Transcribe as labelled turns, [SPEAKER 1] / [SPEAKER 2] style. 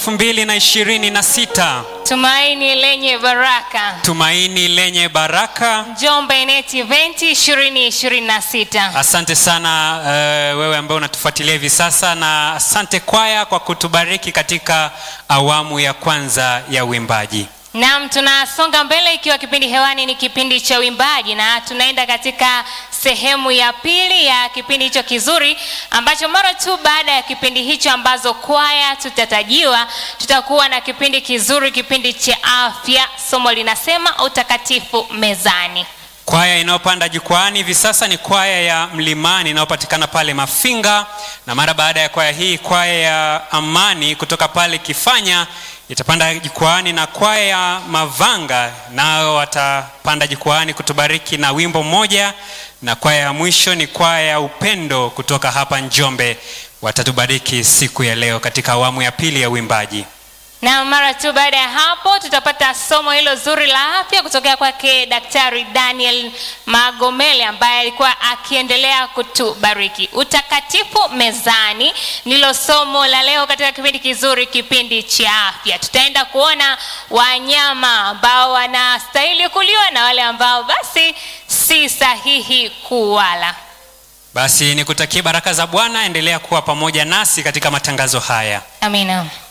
[SPEAKER 1] elfu mbili na ishirini na sita
[SPEAKER 2] Tumaini lenye baraka.
[SPEAKER 1] tumaini lenye baraka
[SPEAKER 2] Njombe Net Event 2026.
[SPEAKER 1] asante sana uh, wewe ambaye unatufuatilia hivi sasa na asante kwaya kwa kutubariki katika awamu ya kwanza ya uimbaji
[SPEAKER 2] Naam, tunasonga mbele ikiwa kipindi hewani ni kipindi cha uimbaji na tunaenda katika sehemu ya pili ya kipindi hicho kizuri ambacho mara tu baada ya kipindi hicho ambazo kwaya tutatajiwa, tutakuwa na kipindi kizuri, kipindi cha afya. Somo linasema utakatifu mezani.
[SPEAKER 1] kwaya inayopanda jukwani hivi sasa ni kwaya ya mlimani inayopatikana pale mafinga na mara baada ya kwaya hii kwaya ya amani kutoka pale kifanya itapanda jukwani na kwaya ya mavanga nao watapanda jukwani kutubariki na wimbo mmoja na kwaya ya mwisho ni kwaya ya upendo kutoka hapa njombe watatubariki siku ya leo katika awamu ya pili ya uimbaji
[SPEAKER 2] Na mara tu baada ya hapo tutapata somo hilo zuri la afya kutokea kwake Daktari Daniel Magomele ambaye alikuwa akiendelea kutubariki. Utakatifu mezani ndilo somo la leo katika kipindi kizuri, kipindi cha afya. Tutaenda kuona wanyama ambao wanastahili kuliwa na wale ambao basi si sahihi kuwala.
[SPEAKER 1] basi nikutakie baraka za bwana endelea kuwa pamoja nasi katika matangazo haya
[SPEAKER 2] Amina.